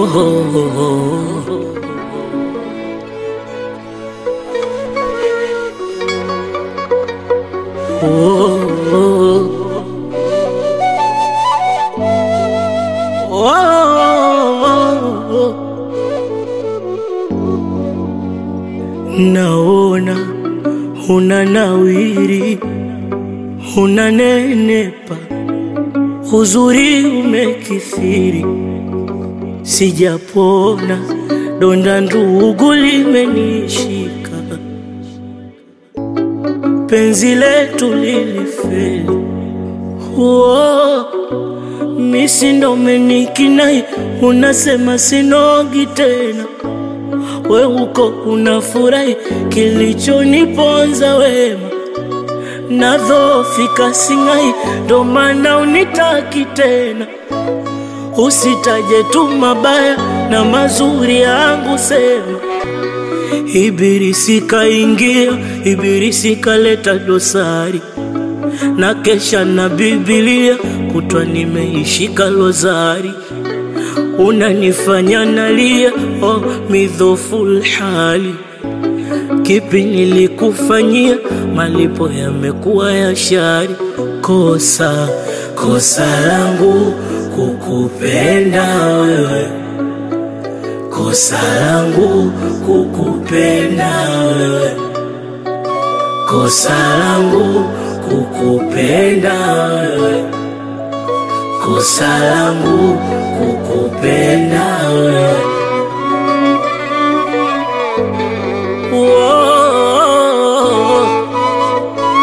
Naona una nawiri, unanenepa, uzuri umekithiri, sijapona, donda ndugu limenishika, penzi letu lilifeli. Oh, misi ndo umenikinai, unasema sinogi tena we uko unafurahi, kilichoniponza wema nadhofika singai, ndo maana unitaki tena. Usitaje tu mabaya na mazuri yangu, sema Ibilisi kaingia, Ibilisi kaleta dosari na kesha na Biblia kutwa nimeishika lozari unanifanya nalia, oh, midhoful hali. Kipi nilikufanyia? Malipo yamekuwa ya shari. Kosa kosa langu kukupenda wewe, kosa langu kukupenda wewe, kosa langu kukupenda wewe, kosa langu kukupenda wewe. Whoa.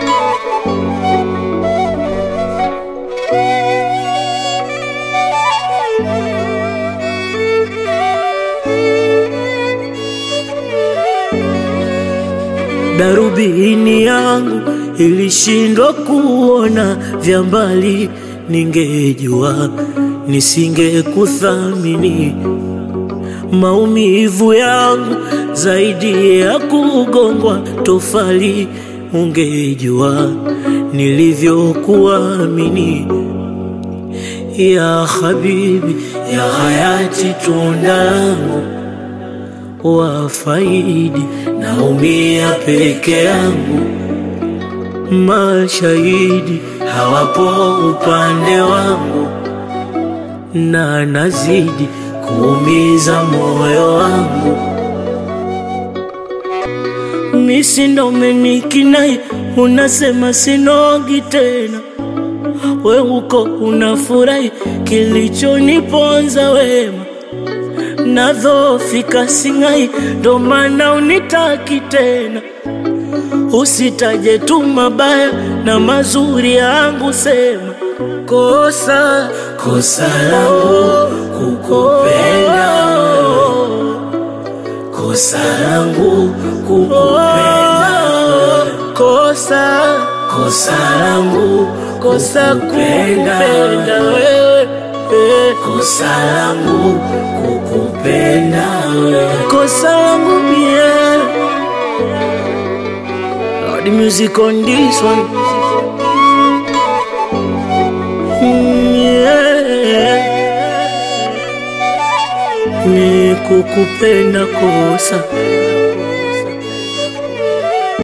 Darubini yangu ilishindwa kuona vya mbali, ningejua nisingekuthamini. Maumivu yangu zaidi ya kugongwa tofali, ungejua nilivyokuamini. Ya habibi, ya hayati, tunda langu wafaidi, naumia peke yangu, mashahidi hawapo upande wangu, na nazidi kuumiza moyo wangu. Misi ndo umenikinai, unasema sinogi tena, we uko unafurahi, kilichoniponza wema nadhofika singai, ndo maana unitaki tena. Usitaje tu mabaya na mazuri yangu, sema kosa kosa langu kukupenda wewe, kosa langu kukupenda wewe, kosa kosa langu kosa kupenda wewe, eh. kosa langu kukupenda wewe, kosa langu mie. Lord, the music on this one. Mm, yeah. Ni kukupenda kosa